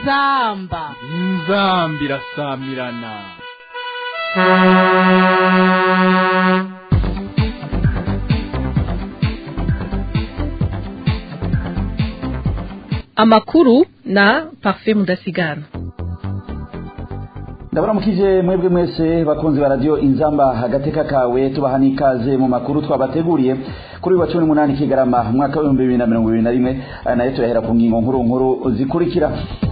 inzamba inzamba irasamirana amakuru na parfait mudasigana ndabaramukije mwebwe mwese bakunzi ba radio inzamba agateka kawe tubaha n'ikaze mu makuru twabateguriye kuri wa cumi n'umunani kigarama umwaka w'ibihumbi bibiri na mirongo ibiri na rimwe aya nayo turahera ku ngingo nkuru nkuru zikurikira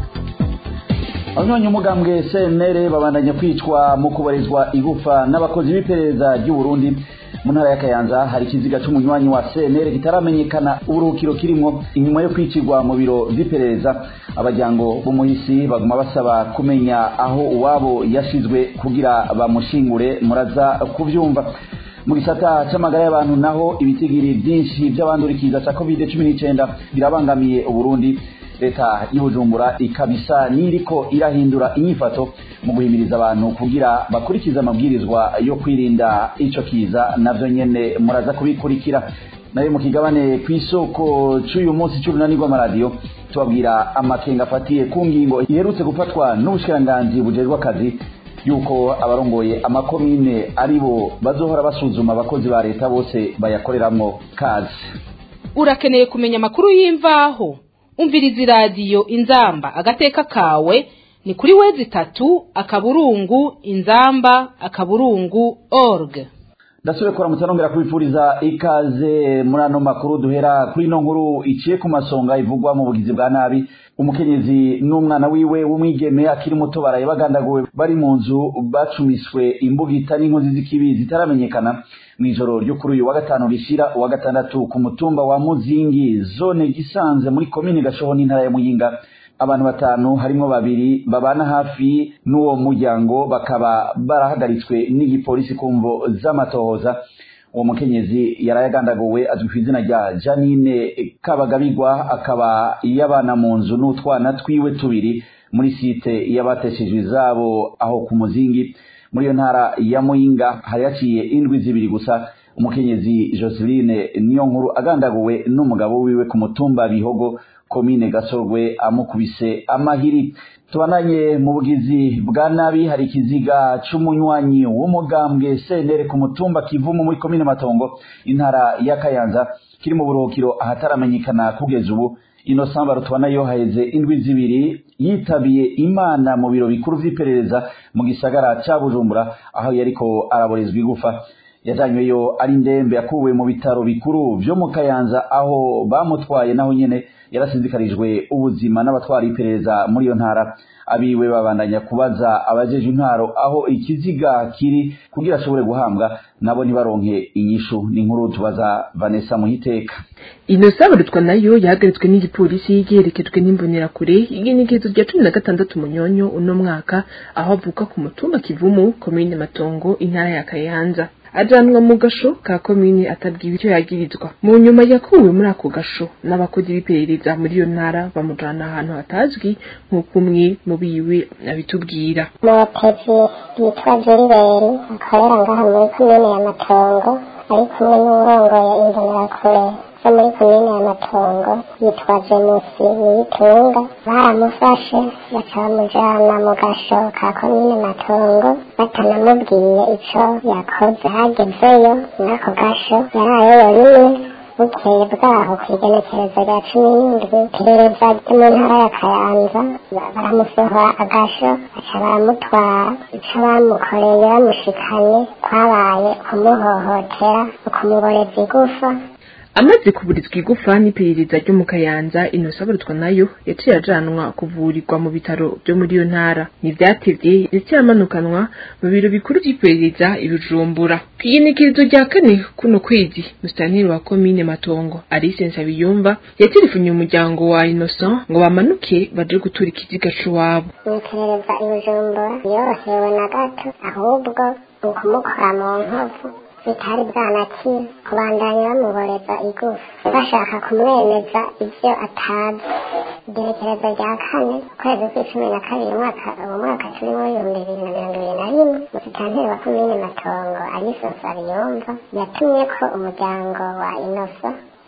abanywanyi umugambwe cnr babandanya kwicwa mu kubarizwa igufa n'abakozi b'iperereza ry'u Burundi mu ntara ya Kayanza hari ikiziga c'umunywanyi wa CNR kitaramenyekana uburuhukiro kirimwo inyuma yo kwicirwa mu biro vy'iperereza abajyango b'umuhisi baguma basaba kumenya aho uwabo yashizwe kugira bamushingure muraza kuvyumva mu gisata c'amagara y'abantu naho ibitigiri vyinshi vy'abandurikiza ca covid 19 birabangamiye uburundi leta y'ubujumbura ikabisa niriko irahindura inyifato mu guhimiriza abantu kugira bakurikize amabwirizwa yo kwirinda ico kiza navyo nyene muraza kubikurikira nayo mu kigabane kw'isoko c'uyu munsi c'urunani rw'amaradiyo tubabwira amakenga afatiye ku ngingo iherutse gufatwa n'ubushikiranganji bujejwe akazi yuko abarongoye amakomine aribo bazohora basuzuma abakozi ba leta bose bayakoreramwo kazi urakeneye kumenya amakuru y'imvaho umviriza iradiyo inzamba agateka kawe ni kuri wezi itatu akaburungu inzamba akaburungu org ndasubire kuramutsa nongera kubifuriza ikaze muri ano makuru duhera kuri ino nkuru iciye ku masonga ivugwa mu bugizi bwa nabi umukenyezi n'umwana wiwe w'umwigeme akiri muto baraye bagandaguwe bari mu nzu bacumiswe imbugita n'inkozi z'ikibi zitaramenyekana mu ijoro ryo kuri uyu wa gatanu rishira uwa gatandatu ku mutumba wa muzingi zone gisanze muri komine gashoho n'intara ya muyinga abantu batanu harimwo babiri babana hafi n'uwo muryango bakaba barahagaritswe n'igipolisi ku mvo z'amatohoza uwo mukenyezi yarayagandaguwe azwi ku izina rya janine kabagabigwa akaba yabana mu nzu n'utwana twiwe tubiri muri site y'abateshejwe izabo aho ku muzingi muri iyo ntara ya muyinga hari haciye indwi zibiri gusa umukenyezi joseline niyo nkuru agandaguwe n'umugabo wiwe ku mutumba bihogo komine gasorwe amukubise amahiri tubananye mu bugizi bwa nabi hari ikiziga c'umunywanyi w'umugambwe senere ku mutumba kivumu muri komine matongo intara ya kayanza kiri mu buruhukiro ahataramenyekana kugeza ubu ino samba rutubanayo haheze indwi zibiri yitabiye imana mu biro bikuru vy'iperereza mu gisagara ca bujumbura aho yariko araborezwa igufa yajanyweyo ari ndembe yakuwe mu bitaro bikuru vyo mu kayanza aho bamutwaye naho nyene yarasinzikarijwe ubuzima n'abatwara iperereza muri iyo ntara abiwe babandanya kubaza abajeje intwaro aho ikiziga kiri kugira ashobore guhambwa nabo ntibaronke inyishu ni inkuru tubaza Vanessa Muhiteka ino sabarutwa nayo yahagaritswe n'igipolisi giherekejwe n'imbonerakure igenekerezo rya cumi na gatandatu munyonyo uno mwaka aho avuka ku mutumba kivumu komine matongo intara ya kayanza ajanwa mu gasho ka komine atabwiwe icyo yagirizwa mu nyuma yakuwe muri ako gasho n'abakozi b'iperereza muri iyo ntara bamujana ahantu hatazwi nk'uko umwe mu biwe abitubwira umupezi yitwa jeriberi akorera ngaha muri komine ya matongo ari kumwe n'uwurongoye imbonerakure zo muri komine ya matongo yitwa jemusi niyitunga baramufashe baca bamujana mu gasho ka komine matongo batanamubwiye ico yakoze hagezeyo n'ako gasho yaraye yonyine bukeye bwaho ku igenekerezo rya cumi n'indwi iperereza ryo mu ntara ya kayanza baramusohora agasho baca baramutwara ico bamukoreye bamushikanye kwabaye kumuhohotera ukumuboreza igufa amaze kuburizwa igufa n'iperereza ryo mu kayanza inosaburutwa nayo yaciye ajanwa kuvurirwa mu bitaro byo muri iyo ntara ntivyatevye yaciye amanukanwa mu biro bikuru vy'iperereza ibijumbura kw'igenekerezo rya kane kuno kwezi musitanteri wa komine matongo alice nsabiyumva yatelefonye umuryango wa innocent ngo bamanuke baje gutura ikiziga c'iwabo iperereza ibijumbura yorohewe na gato ahubwo ni ukumukora mu nkovu bitari bwanakira kubandanya bamuboreza igufa bashaka kumwemeza ivyo atazi igerekerezo rya kane ukwezi kw'icumi na kabiri umwaka uwo mwaka turimo w'ibihumbi bibiri na mirongo ibiri na rimwe musitanteri wa komine matongo aliso nsabiyumva yatumye ko umuryango wa inosa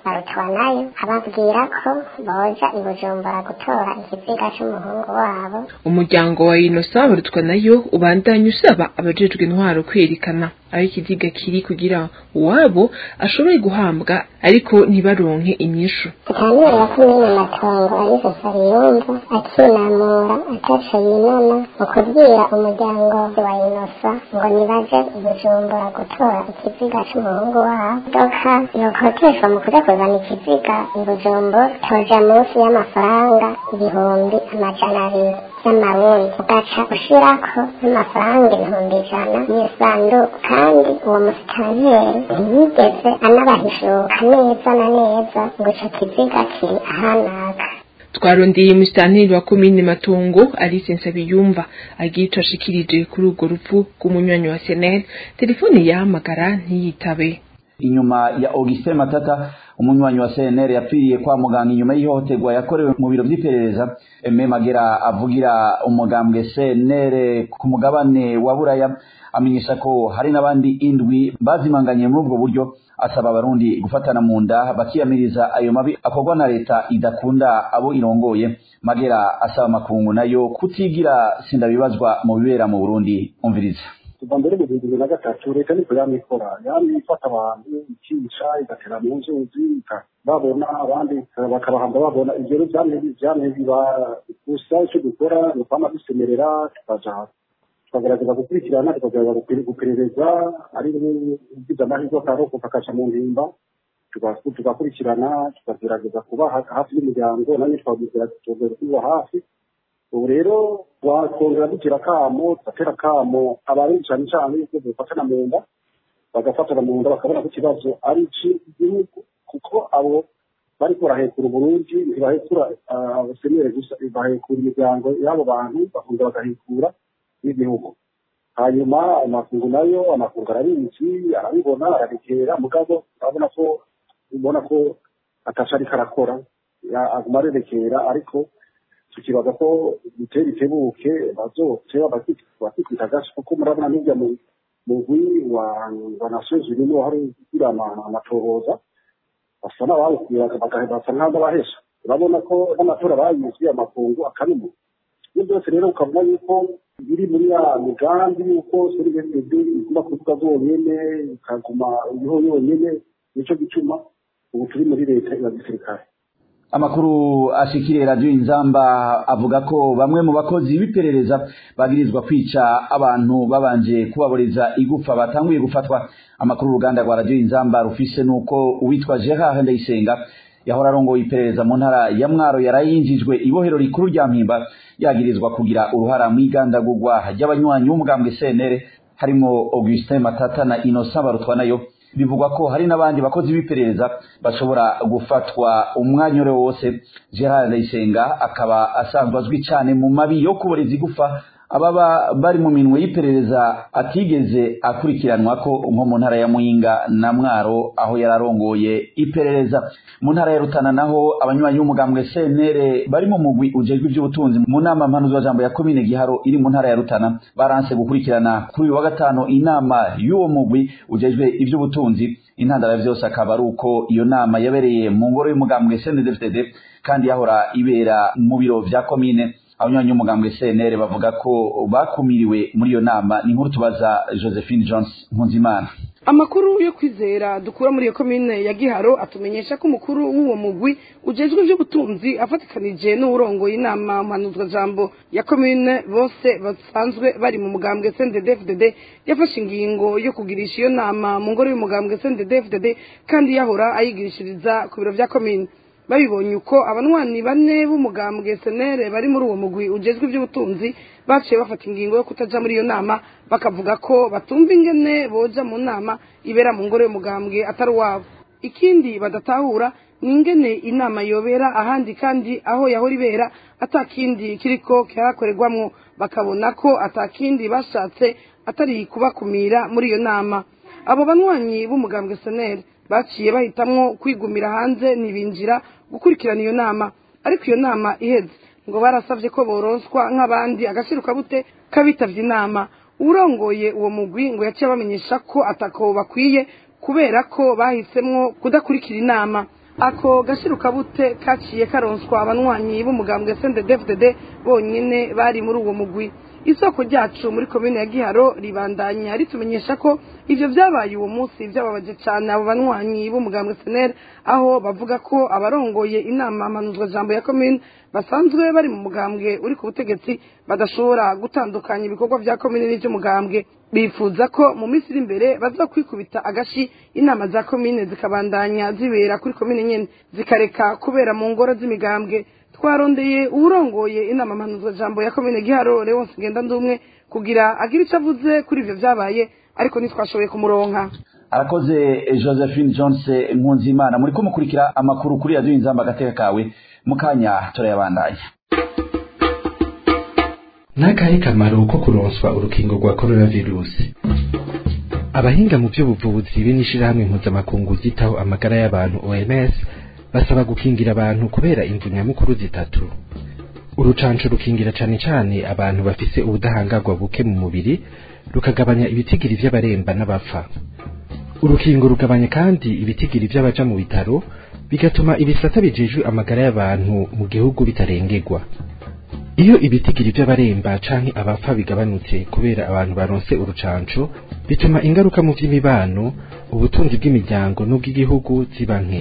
barutwa nayo ababwira ko boja i bujumbura gutora ikiziga c'umuhungu wabo umuryango wa inosa barutwa nayo ubandanya usaba abajejwe intwaro kwerekana aho ikiziga kiri kugira uwabo ashobore guhambwa ariko ntibaronke inyishu Mutanire ya kumenya matongo Alice Sariyumva akinamura ataco yinona mu kubwira umuryango wa Inosa ngo nibaje i Bujumbura gutora ikiziga c'umuhungu wabo doka yokoteshwa mu kuja kuzana ikiziga i Bujumbura toja munsi y'amafaranga ibihumbi amajana abiri y'amarundi ugaca ushirako n'amafaranga ibihumbi ijana mw'isanduku kandi uwo musitanteri ntiyigeze anabahishuka neza na neza ngo ico kiziga kiri ahanaka twarondeye umusitanteri wa komine matongo alice nsabiyumva agira ico ashikirije kuri urwo rupfu rw'umunywanyi wa senel telefone yahamagara ntiyitabe inyuma ya Augustin Matata umunywanyi wa CNR yapfiriye kwa muganga inyuma y'ihohoterwa yakorewe mu biro vy'iperereza Aime Magera avugira umugambwe CNR ku mugabane wa Buraya amenyesha ko hari n'abandi indwi bazimanganye muri ubwo buryo asaba abarundi gufatana mu nda bakiyamiriza ayo mabi akorwa na leta idakunda abo irongoye Magera asaba makungu nayo kutigira sindabibazwa mu bibera mu Burundi umviriza kuva mbere mu bihumbi bibiri na gatatu leta niko yamikora yamye ifata abantu ikica igatera mu nzuzi babona abandi bakabahamba babona ibyo rero vyamye vyamye biba gusa ico dukora ni ukwama dusemerera tukaja tukagerageza gukurikirana tukagerageza guperereza ari ugize amahirwe akarokoka akaja mu ntimba tugakurikirana tukagerageza kuba hafi y'umuryango nanye twagera kuba hafi ubu rero wakongera dugira akamo tugatera akamo abarundi cyane cyane yuko bafatana mu nda bagafatana mu nda bakabona ko ikibazo ari icy'igihugu kuko abo bariko barahekura uburundi ntibahekura abasenere gusa bahekura imiryango y'abo bantu bakongera bagahekura n'igihugu hanyuma amakungu nayo amakungu arabizi arabibona arabikera mugabo urabona ko ubona ko ataca ariko arakora aguma arerekera ariko tukibaza ko bitera itebuke bazoteba bakikita agace kuko murabona n'urya mugwi wa wa nations unies niwo hari ugira amatohoza basa n'abawukwiye basa nk'abahesha urabona ko n'amatora bayizwe amakungu akanuma ibyo byose rero ukabona yuko biri muri ya migambi yuko serivisi iguma kuvuga zonyene ikaguma iriho yonyene nico gituma ubu turi muri leta ya gisirikare amakuru ashikiriye radiyo inzamba avuga ko bamwe mu bakozi b'iperereza bagirizwa kwica abantu babanje kubaboreza igufa batanguye gufatwa amakuru uruganda rwa radiyo inzamba rufise nuko uwitwa gerard ndayisenga yahora arongoye iperereza mu ntara ya mwaro yarayinjijwe ibohero rikuru rya mpimba yagirizwa kugira uruhara mu igandagurwa ry'abanywanyi b'umugambwe cnr harimo augustin matata na innocent barutwa nayo bivugwa ko hari n'abandi bakozi b'iperereza bashobora gufatwa umwanya uri wose gerard ndayisenga akaba asanzwe azwi cyane mu mabi yo kuboreza igufa ababa bari mu minwe y'iperereza atigeze akurikiranwa ko nko mu ntara ya muyinga na mwaro aho yararongoye iperereza mu ntara ya rutana naho abanywanyi b'umugambwe cnr bari mu mugwi ujejwe iby'ubutunzi mu nama mpanuzwajambo ya komine giharo iri mu ntara ya rutana baranse gukurikirana kuri uyu wa gatanu inama y'uwo mugwi ujejwe iby'ubutunzi intandaro byose akaba ari uko iyo nama yabereye mu ngoro y'umugambwe cndfdd kandi yahora ibera mu biro vya komine abanywanyi b'umugambwe cnr bavuga ko bakumiriwe muri iyo nama ni nkuru tubaza josephine jones mpunzimana amakuru yo kwizera dukura muri iyo komine ya giharo atumenyesha ko umukuru w'uwo mugwi ujejwe iby'ubutunzi afatikanije n'uwurongoye inama mpanuzwajambo ya komine bose basanzwe bari mu mugambwe cnddfdd yafashe ingingo yo kugirisha iyo nama mu ngoro y'umugambwe cnddfdd kandi yahora ayigirishiriza ku biro vya komine babibonye uko abanwanyi bane b'umugambwe senere bari muri uwo mugwi ujejwe iby'ubutunzi baciye bafata ingingo yo kutaja muri iyo nama bakavuga ko batumva ingene boja mu nama ibera mu ngoro y'umugambwe atari uwabo ikindi badatahura ni ingene inama yobera ahandi kandi aho yahora ibera atakindi kiriko kirakorerwamwo bakabona ko atakindi bashatse atari kubakumira muri iyo nama abo banywanyi b'umugambwe senere baciye bahitamwo kwigumira hanze ntibinjira gukurikirana iyo nama ariko iyo nama iheze ngo barasabye ko boronswa nk'abandi agashirukabute k'abitavye inama urongoye uwo mugwi ngo yaciye bamenyesha ko atako bakwiye kubera ko bahisemwo kudakurikira inama ako gashirukabute kaciye karonswa abanywanyi b'umugambwe CNDD-FDD bonyene bari muri uwo mugwi isoko ryacu muri komine ya giharo ribandanya ritumenyesha ko ivyo vyabaye uwo munsi vyababaje cane abo banywanyi b'umugambwe seneri aho bavuga ko abarongoye inama mpanuzwa jambo ya komine basanzwe bari mu mugambwe uri ku butegetsi badashobora gutandukanya ibikorwa vya komine n'ivy'umugambwe bifuza ko mu minsi iri imbere bazokwikubita agashi inama za komine zikabandanya zibera kuri komine nyene zikareka kubera mu ngoro z'imigambwe twarondeye uwurongoye inama mpanuzwa jambo ya komine giharo leonce ngenda ndumwe kugira agire ico avuze kuri ivyo vyabaye ariko ntitwashoboye kumuronka arakoze josephine jones nkunzimana muri kumukurikira amakuru kuri radiyo inzamba agateka kawe mu kanya turayabandanya n'akahe kamaro ko kuronswa urukingo rwa coronavirusi abahinga mu by'ubuvuzi be n'ishirahamwe mpuzamakungu ryitaho amagara y'abantu oms basaba gukingira abantu kubera imvu nyamukuru zitatu urucanco rukingira cane cane abantu bafise ubudahangarwa buke mu mubiri rukagabanya ibitigiri vy'abaremba n'abapfa urukingo rugabanya kandi ibitigiri vy'abaja mu bitaro bigatuma ibisata bijejwe amagara y'abantu mu gihugu bitarengerwa iyo ibitigiri by'abaremba canke abapfa bigabanutse kubera abantu baronse urucanco bituma ingaruka mu vy'imibano ubutunzi bw'imiryango n'ubw'igihugu ziba nke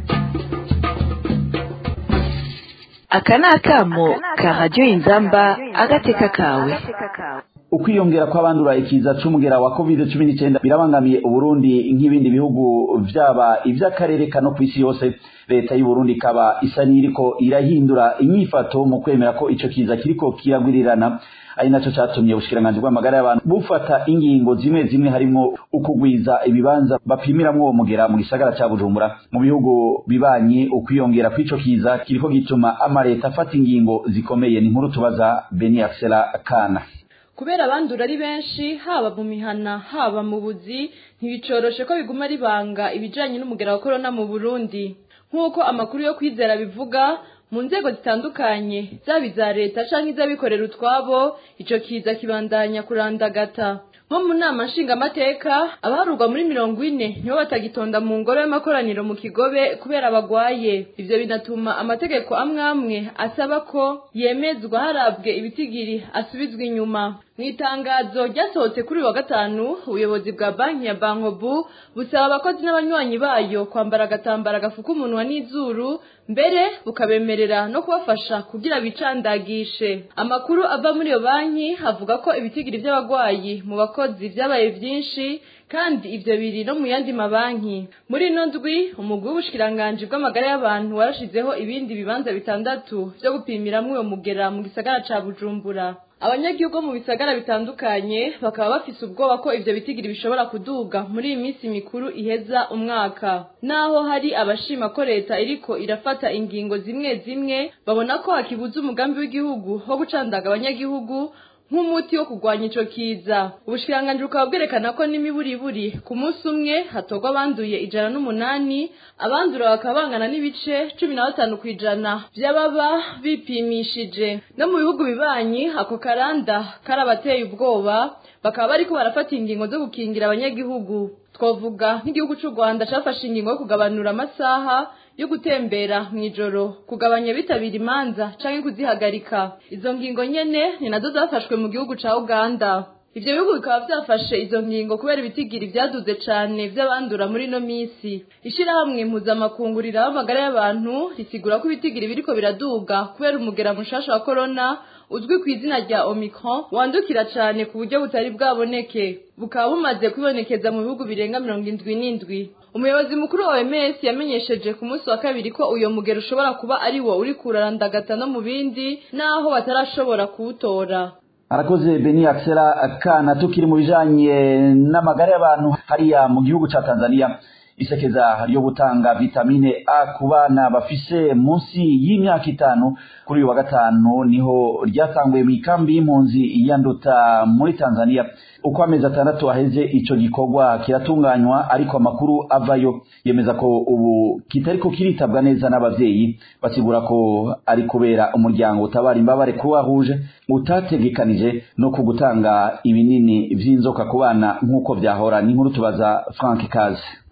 aka ni akamo ka radiyo inzamba agateka kawe ukwiyongera kw'abandura ikiza c'umugera wa covid cumi n'icyenda birabangamiye uburundi nk'ibindi bihugu vyaba ivy'akarere kano kw'isi yose leta y'uburundi ikaba isa n'iriko irahindura inyifato mu kwemera ko ico kiza kiriko kiragwirirana ari naco catumye ubushikiranganji bw'amagara y'abantu bufata ingingo zimwe zimwe harimwo ukugwiza ibibanza bapimiramwo uwo mugera mu gisagara ca bujumbura mu bihugu bibanye ukwiyongera kw'ico kiza kiriko gituma amaleta afata ingingo zikomeye ni inkuru tubaza beni axela kana kubera abandura ari benshi haba mu mihana haba mu buzi ntibicoroshe ko biguma ribanga ibijanye n'umugera wa korona mu burundi nk'uko amakuru yo kwizera bivuga mu nzego zitandukanye zaba iza leta canke iz'abikorera utwabo ico kiza kibandanya kurandagata nko mu nama nshingamateka abaharurwa muri mirongo ine nibo batagitonda mu ngoro y'amakoraniro mu kigobe kubera bagwaye ivyo binatuma amategeko amwe amwe asaba ko yemezwa harabwe ibitigiri asubizwa inyuma mu itangazo ryasohotse kuri wa gatanu ubuyobozi bwa banki ya bankobu busaba abakozi n'abanywanyi bayo kwambara agatambara gafuka umunwa n'izuru mbere bukabemerera no kubafasha kugira bicandagishe amakuru ava muri iyo banki avuga ko ibitigiri by'abagwayi mu bakozi vyabaye vyinshi kandi ivyo biri no mu yandi mabanki muri ino ndwi umugwi w'ubushikiranganji bw'amagara y'abantu warashizeho ibindi bibanza bitandatu vyo gupimiramwo uyo mugera mu gisagara ca bujumbura abanyagihugu mu bisagara bitandukanye bakaba bafise ubwoba ko ivyo bitigiri bishobora kuduga muri iyi minsi mikuru iheza umwaka naho hari abashima ko leta iriko irafata ingingo zimwe zimwe babona ko hakibuza umugambi w'igihugu wo gucandaga abanyagihugu nk'umuti wo kurwanya ico kiza ubushikiranganji bukaba bwerekana ko n'imiburiburi ku munsi umwe hatorwa abanduye ijana n'umunani abandura bakaba bangana n'ibice cumi na batanu ku ijana vy'ababa bipimishije no mu bihugu bibanyi ako karanda karabateye ubwoba bakaba bariko barafata ingingo zo gukingira abanyagihugu twavuga nk'igihugu c'u rwanda cafashe ingingo yo kugabanura amasaha yo gutembera mw'ijoro kugabanya bitabira imanza canke kuzihagarika izo ngingo nyene ni nazo zafashwe mu gihugu ca uganda ivyo bihugu bikaba vyafashe izo ngingo kubera ibitigiri vyaduze cane vy'abandura muri ino misi ishirahamwe mpuzamakungu riraba amagara y'abantu risigura ko ibitigiri biriko biraduga kubera umugera mushasha wa korona uzwi ku izina rya omicron wandukira cane ku buryo butari bwaboneke bukaba bumaze kwibonekeza mu bihugu birenga mirongo indwi n'indwi umuyobozi mukuru wa OMS yamenyesheje ku munsi wa kabiri ko uyo mugero ushobora kuba ari wo uri kurarandagata no mu bindi naho batarashobora kuwutora arakoze beni axela kana tukiri mu bijanye n'amagara y'abantu hariya mu gihugu ca tanzania isekeza ryo gutanga vitamine a ku bana bafise munsi y'imyaka itanu kuri uyu wa gatanu niho ryatanguye mu ikambi y'impunzi ya nduta muri tanzania uko amezi atandatu aheze ico gikorwa kiratunganywa ariko amakuru avayo yemeza ko ubu kitariko kiritabwa neza n'abavyeyi basigura ko ari kubera umuryango utabara imbabare croix rouge utategekanije no ku gutanga ibinini vy'inzoka ku bana nk'uko vyahora n'inkuru tubaza frank kaze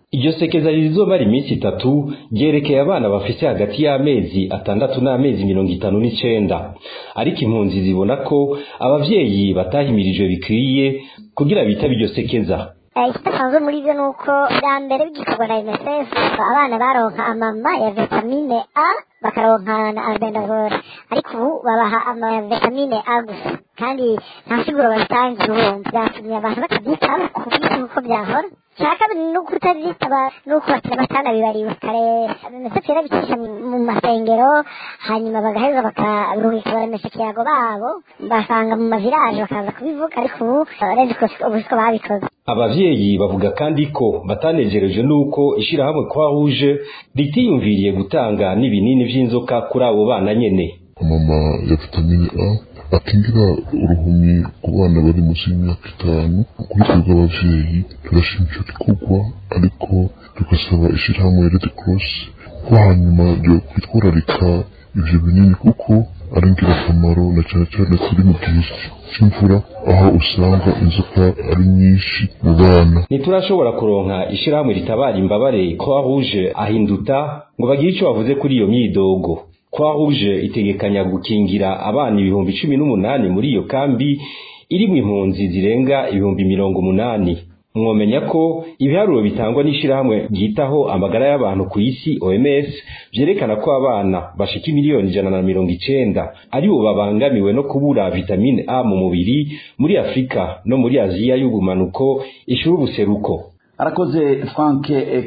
iryo sekeza rizomara iminsi itatu ryerekeye abana bafise hagati y'amezi atandatu n'amezi mirongo itanu n'icenda ariko impunzi zibona ko abavyeyi batahimirijwe bikwiye kugira bitabe iryo sekeza ikidasanzwe muri byo ni uko bwa mbere bigikorwa na unicef abana baronka amama ya vitamine a bakaronka na albendazole ariko ubu babaha ama vitamine a gusa kandi nta siguro babitangira urumva byatumye abantu batabyitaho ku bwinshi nk'uko byahora cya kabiri ni uko utabyitaba ni uko bakira batanabibariwe kare unicef yarabicisha mu masengero hanyuma bagaheza bakaruhika baremesha ikiyago babo basanga mu mavilaje bakaza kubivuga ariko ubu urebye ubu siko babikoze abavyeyi bavuga kandi ko batanejereje nuko ishirahamwe kwa rouge ritiyumviriye gutanga n'ibinini vy'inzoka kuri abo bana nyene mama ya vitamine a akingira uruhumi ku bana bari munsi y'imyaka itanu kuri twebwe abavyeyi turashima ico gikorwa ariko tugasaba ishirahamwe red cross ko hanyuma ryo kwitwararika ivyo binini kuko ari ingirakamaro na cane cane kuri mu gihe c'imvura aho usanga inzoka ari nyinshi mu bana ntiturashobora kuronka ishirahamwe ritabara imbabare croix rouge ahinduta ngo bagire ico bavuze kuri iyo myidogo croix rouge itegekanya gukingira abana ibihumbi cumi n'umunani muri iyo kambi irimwo impunzi zirenga ibihumbi mirongo umunani mwomenya ko ibiharuro bitangwa n'ishirahamwe ryitaho amagara y'abantu ku isi OMS vyerekana ko abana bashika miliyoni ijana na mirongo icenda aribo babangamiwe no kubura vitamine A mu mubiri muri Afrika no muri Aziya y'ubumanuko ishura ubuseruko arakoze Frank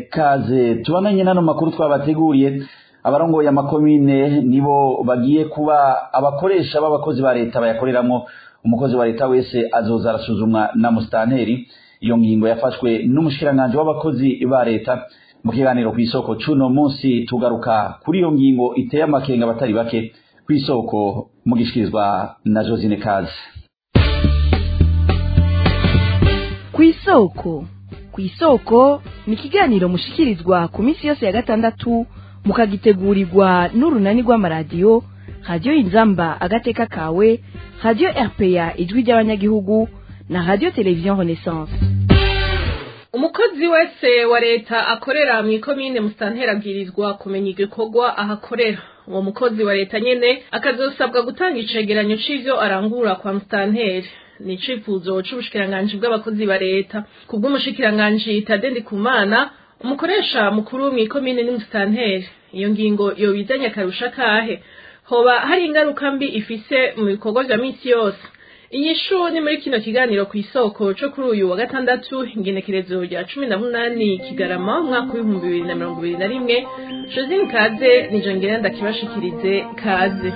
Kaze tubananye nano makuru twabateguriye abarongoye amakomine nibo bagiye kuba abakoresha b'abakozi ba leta bayakoreramwo umukozi wa leta wese azoza arasuzumwa na mustanteri iyo ngingo yafashwe n'umushikiranganje w'abakozi ba leta mu kiganiro kw'isoko cuno munsi tugaruka kuri iyo ngingo iteye amakenga abatari bake kw'isoko mugishikirizwa na Josine Kazi kw'isoko kw'isoko ni ikiganiro mushikirizwa ku minsi yose ya gatandatu mukagitegurirwa n'urunani rw'amaradiyo radiyo inzamba agateka kawe radiyo rpa ijwi ry'abanyagihugu na radiyo televiziyo renaissance umukozi wese wa leta akorera mu ikomine musitantera abwirizwa kumenya igikorwa ahakorera uwo mukozi wa leta nyene akazosabwa gutanga icegeranyo c'ivyo arangura kwa musitanteri ni icifuzo c'ubushikiranganji bw'abakozi ba leta ku bw'umushikiranganji tadendi kumana umukoresha mukuru mw'ikomine ni musitanteri iyo ngingo yobizanye akarusha kahe hoba hari ingaruka mbi ifise mu bikorwa vya misi yose inyishu ni muri kino kiganiro ku isoko co kuri uyu wa gatandatu ingenekerezo rya cumi na munani kigarama umwaka w'ibihumbi bibiri na mirongo ibiri na rimwe josine kaze nijo ngenda ndakibashikirize kaze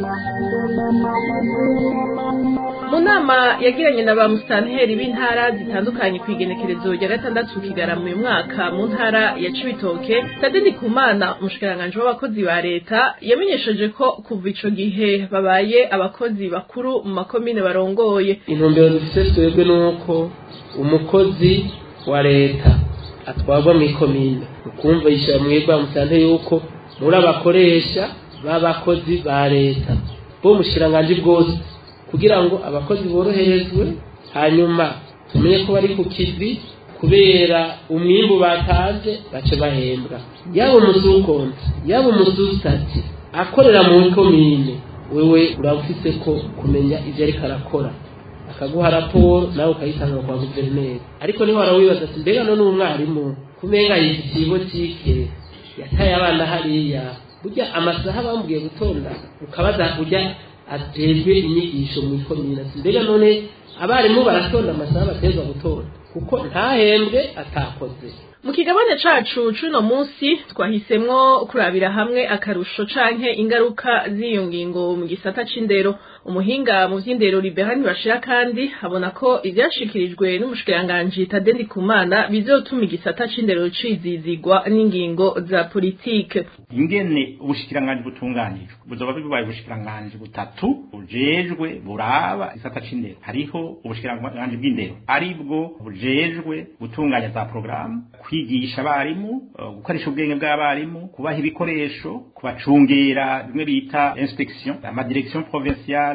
mu nama yagiranye na ba musitanteri b'intara zitandukanye ku igenekerezo rya gatandatu kigarama uyu mwaka mu ntara ya cibitoke tadeni kumana umushikiranganji w'abakozi ba leta yamenyesheje ko kuva ico gihe babaye abakozi bakuru mu makomine barongoye intumbero dufise twebwe nuko umukozi wa leta atwarwa mu ikomine ukumva yishira mwebwe musante yuko muri abakoresha b'abakozi ba leta bo mushikiranganji bwose kugira ngo abakozi boroherezwe hanyuma tumenye ko bari ku kivi kubera umwimbu batanze bace bahembwa yaba umusukonti yaba umusustati akorera mu komine wewe uraba ufise ko kumenya ivyo ariko arakora akaguha raporo nawe ukayitanga kwa guverineri ariko niho warawibaza ati mbega none umwarimu kumenga yifitiye ibotike yataye abana hariya burya amasaha bamubwiye gutonda ukabaza ujya atejwe inyigisho mu ikomine ati mbega none abarimu baratonda amasaha baterwa gutonda kuko ntahembwe atakoze mu kigabane cacu cuno munsi twahisemwo kurabira hamwe akarusho canke ingaruka z'iyo ngingo mu gisata c'indero umuhinga mu vy'indero liberani bashira kandi abona ko ivyashikirijwe n'umushikiranganji tadendi kumana bizotuma igisata c'indero cizizigwa n'ingingo za politike ingene ubushikiranganji butunganijwe buzoba bibaye ubushikiranganji butatu bujejwe buraba igisata c'indero hariho ubushikiranganji bw'indero aribwo bujejwe gutunganya za porogaramu kwigisha abarimu gukoresha ubwenge bw'abarimu kubaha ibikoresho kubacungera bimwe bita inspection amadirection provinciale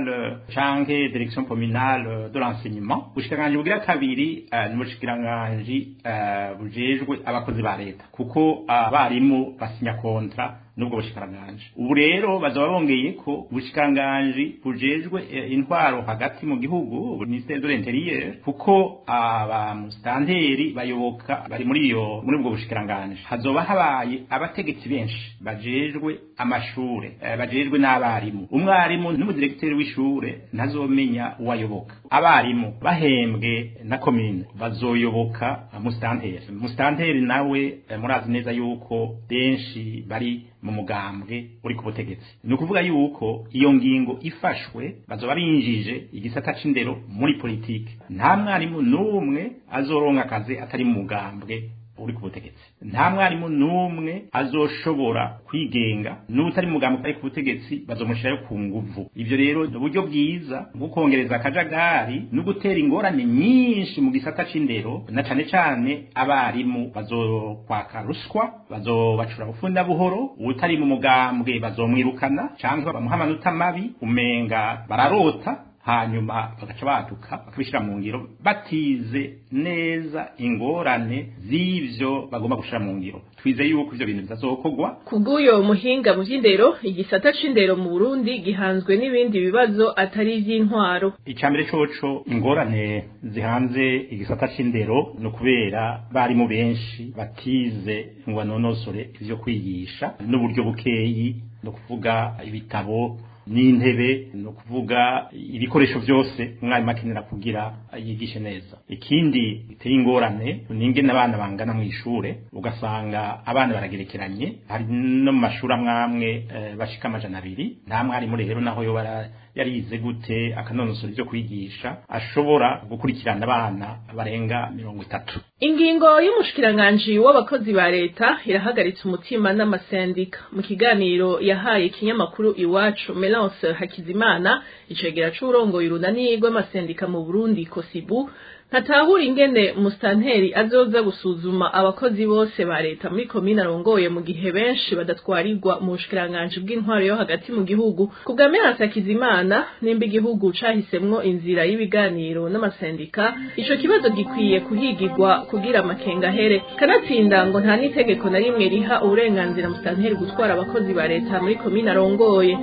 communale canke direction communale de l'enseignement ubushikiranganji bugira kabiri uh, ni ubushikiranganji uh, bujejwe abakozi ba leta kuko abarimu basinya kontra nubwo bushikiranganji ubu rero bazaba bongeye ko ubushikiranganji bujejwe intwaro hagati mu gihugu ministère de l'intérieur kuko abamustanteri bayoboka bari muri iyo muri ubwo bushikiranganji hazoba habaye abategetsi benshi bajejwe amashure bajejwe n'abarimu umwarimu n'umudirekiteri w'ishure ntazomenya uwayoboka abarimu bahembwe na komine bazoyoboka mustanteri mustanteri nawe murazi neza yuko benshi bari mu mugambwe uri ku butegetsi ni ukuvuga yuko iyo ngingo ifashwe bazoba binjije igisata c'indero muri politiki nta mwarimu n'umwe azoronka akazi atari mu mugambwe uri ku butegetsi nta mwarimu n'umwe azoshobora kwigenga n'utari mu mugambwe ari ku butegetsi bazomushirayo ku nguvu ivyo rero ni uburyo bwiza bwo kongereza akajagari no gutera ingorane nyinshi mu gisata c'indero na cane cane abarimu bazokwaka ruswa bazobacura bufunda buhoro utari mu mugambwe bazomwirukana canke bamuha amanota mabi umenga bararota hanyuma bagaca baduka bakabishyira mu ngiro batize neza ingorane z'ivyo bagomba gushira mu ngiro twize yuko ivyo bintu bizazokorwa kubw'uyo muhinga mu vy'indero igisata c'indero mu burundi gihanzwe n'ibindi bibazo atari ivy'intwaro icambere coco ingorane zihanze igisata c'indero ni ukubera barimu benshi batize ngo banonosore ivyo kwigisha n'uburyo bukeyi ni ukuvuga ibitabo n'intebe ni ukuvuga ibikoresho byose umwarimu akenera kugira yigishe neza ikindi biteye ingorane ni ingene abana bangana mu ishure ugasanga abana baragerekeranye hari no mu mashuri amwe amwe bashika amajana abiri nta mwarimu rero naho yo yarize gute akanonosora ibyo kwigisha ashobora gukurikirana abana barenga mirongo itatu ingingo y'umushikiranganji w'abakozi ba leta irahagaritse umutima n'amasendika mu kiganiro yahaye ikinyamakuru iwacu Melance Hakizimana icegera c'urongoye urunani rw'amasendika mu Burundi Kosibu ntatahura ingene mustanteri azoza gusuzuma abakozi bose ba leta muri komine arongoye mu gihe benshi badatwarirwa mu bushikiranganji bw'intwaro yo hagati mu gihugu ku bwa Melance Hakizimana nimba igihugu cahisemwo inzira y'ibiganiro n'amasendika ico kibazo gikwiye kuhigirwa kugira amakenga ahere kanatsinda ngo nta n'itegeko na rimwe riha uburenganzira mustanteri gutwara abakozi ba leta muri komine arongoye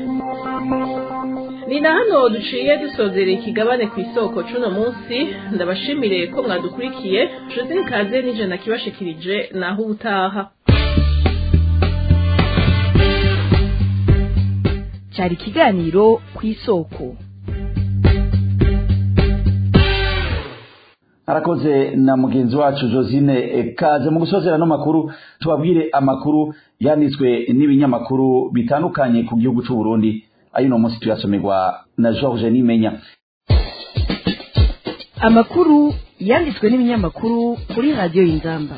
ni na hano duciye dusozera ikigabane ku isoko c'uno munsi ndabashimire ko mwadukurikiye josine kaze n'ijana kibashikirije naho ubutaha cyari ikiganiro ku isoko arakoze na mugenzi wacu josine kaze mu gusozera no makuru tubabwire amakuru yanditswe n'ibinyamakuru bitandukanye ku gihugu c'u Burundi ayuno munsi tuyasomerwa na George Nimenya amakuru yanditswe n'ibinyamakuru kuri radiyo y'inzamba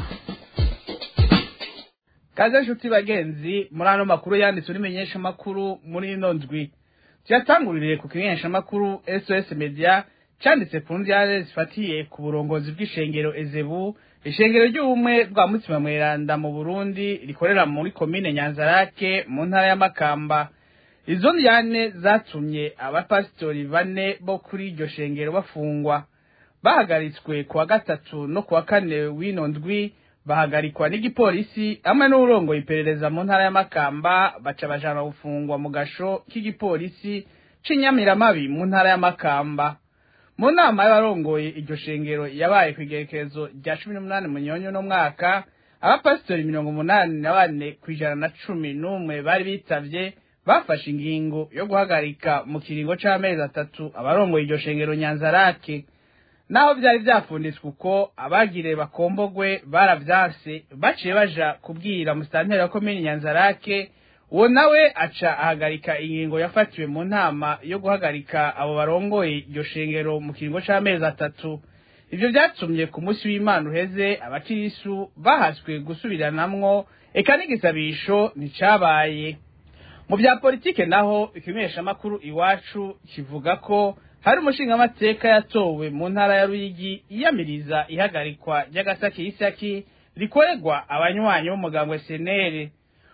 kaze nshuti bagenzi muri ano makuru yanditswe n'imenyeshamakuru muri ino ndwi tuyatanguririye ku kimenyeshamakuru sos media cyanditse ku ndyare zifatiye ku burongozi bw'ishengero ezebu ishengero ry'ubumwe bwa mutima mweranda mu burundi rikorera muri komine nyanzarake mu ntara y'amakamba izo ndyane zatumye abapasitori bane bo kuri iryo shengero bafungwa bahagaritswe ku wa gatatu no ku wa kane w'ino ndwi bahagarikwa n'igipolisi hamwe n'urongoye iperereza mu ntara y'amakamba baca bajana gufungwa mu gasho k'igipolisi c'inyamiramabi mu ntara y'amakamba mu nama y'abarongoye iryo shengero yabaye ku igerekezo rya cumi n'umunani munyonyo no mwaka abapasitori mirongo umunani na bane ku ijana na cumi n'umwe bari bitavye bafashe ingingo yo guhagarika mu kiringo c'amezi atatu abarongoye iryo shengero nyanzarake naho vyari vyafunditswe uko abagire bakombogwe baravyanse baciye baja kubwira musitanteri wa komini nyanzarake uwo nawe aca ahagarika ingingo yafatiwe mu nama yo guhagarika abo barongoye iryo shengero mu kiringo c'amezi atatu ivyo vyatumye ku munsi w'imana uheze abakirisu bahaswe gusubiranamwo eka n'igisabisho nticabaye mu vya politike naho ikimenyeshamakuru iwacu kivuga ko hari umushingamateka yatowe mu ntara ya ruyigi iyamiriza ihagarikwa ry'agasaki y'isaki rikorerwa abanywanyi b'umugambwe senere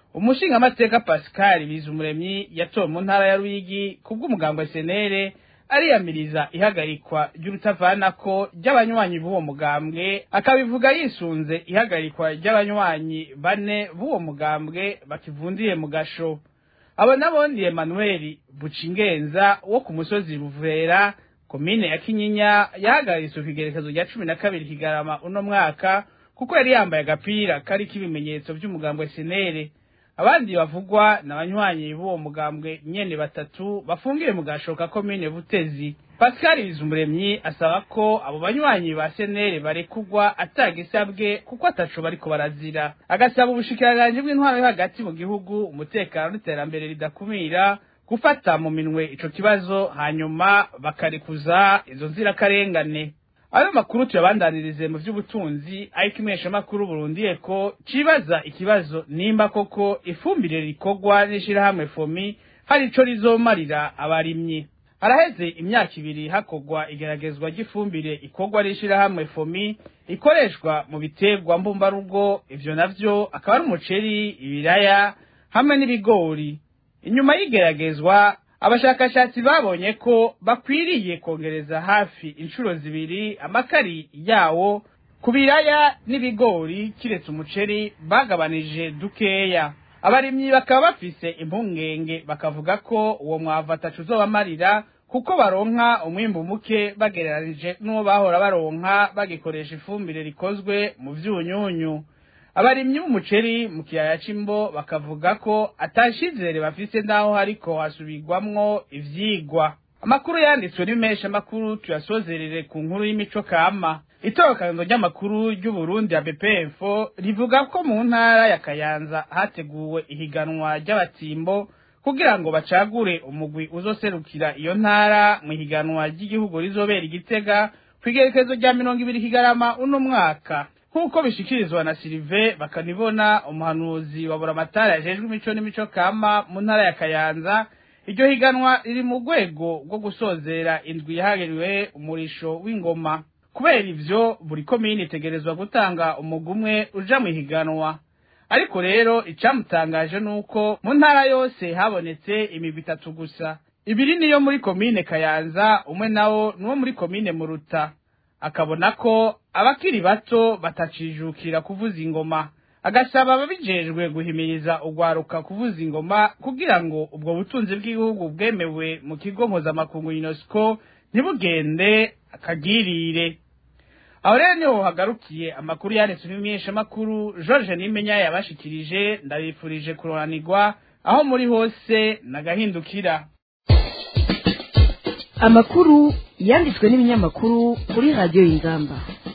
umushingamateka pascal bizumuremyi yatowe mu ntara ya ruyigi kubw'umugambo senere ariyamiriza ihagarikwa ry'urutavanako ry'abanywanyi b'uwo mugambwe akabivuga yisunze ihagarikwa ry'abanywanyi bane b'uwo mugambwe bakivundiye mu gasho abo nabo ni Emmanuel Bucingenza wo ku musozi Ruvera komine ya Kinyinya yahagaritse ku igerekezo rya cumi na kabiri Kigarama uno mwaka kuko yari yambaye agapira kariko ibimenyetso vy'umugambwe senere abandi bavugwa n'abanywanyi b'uwo mugambwe nyene batatu bafungiwe mu gashoka komine Butezi Pascal Bizumuremyi asaba ko abo banywanyi ba senere barekugwa atagisabwe kuko ataco bariko barazira agasaba ubushikiranganje bw'intwaro yo hagati mu gihugu umutekano n'iterambere ridakumira gufata mu minwe ico kibazo hanyuma bakarekuza izo nzirakarengane ayo makuru tuyabandanirize mu vy'ubutunzi ariko imeshamakuru Burundi eko cibaza ikibazo nimba koko ifumbire rikorwa n'ishirahamwe fomi hari ico rizomarira abarimyi haraheze imyaka ibiri hakorwa igeragezwa ry'ifumbire ikorwa n'ishirahamwe fomi ikoreshwa mu biterwa mbumbarugo ivyo navyo akaba ari umuceri ibiraya hamwe n'ibigori inyuma y'igeragezwa abashakashatsi babonye ko bakwiriye kongereza hafi inshuro zibiri amakari yawo ku biraya n'ibigori kiretse umuceri bagabanije dukeya abarimyi bakaba bafise impungenge bakavuga ko uwo mwavu atacu uzobamarira kuko baronka umwimbu muke bagereranije n'uwo bahora baronka bagikoresha ifumbire rikozwe mu vyunyunyu abarimyi b'umuceri mu kiyaya c'imbo bakavuga ko atashizere bafise naho hariko hasubirwamwo ivyigwa amakuru yanditswe n'imesha makuru tuyasozerere ku nkuru y'imico kama itorokanizo ry'amakuru ry'uburundi ya bpf rivuga ko mu ntara ya kayanza hateguwe ihiganwa ry'abatimbo kugira ngo bacagure umugwi uzoserukira iyo ntara mu ihiganwa ry'igihugu rizobera igitega kw'igerekezo rya mirongo ibiri kigarama uno mwaka nk'uko bishikirizwa na Silive bakanibona umuhanuzi wa buramatari ajejwe imico n'imico kama mu ntara ya Kayanza iryo higanwa riri mu rwego rwo gusozera indwi yahagiriwe umurisho w'ingoma kubera ivyo buri komine itegerezwa gutanga umugwi umwe uja mu higanwa ariko rero icamutangaje nuko mu ntara yose habonetse imigwi itatu gusa ibiri niyo muri komine Kayanza umwe nawo nuwo muri komine Muruta akabona ko abakiri bato batacijukira kuvuza ingoma agasaba ababijejwe guhimiriza ugwaruka kuvuza ingoma kugira ngo ubwo butunzi bw'igihugu bwemewe mu kigo mpuzamakungu UNESCO ntibugende akagirire aho rero niho hagarukiye amakuru yanditswe n'imyeshamakuru George Nimenya yabashikirije ndabifurije kuroranirwa aho muri hose nagahindukira amakuru yanditswe n'ibinyamakuru kuri radiyo y'ingamba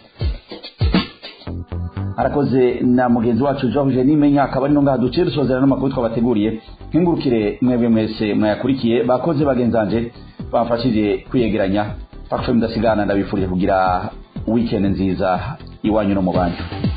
arakoze na mugenzi wacu George Nimenya akaba ari ngaha duciye dusozera n'amakuru twabateguriye nkingurukire mwebwe mwese mwayakurikiye bakoze bagenzanje bamfashije kwiyegeranya Parfum ndasigana ndabifurije kugira weekend nziza iwanyu no mu banyu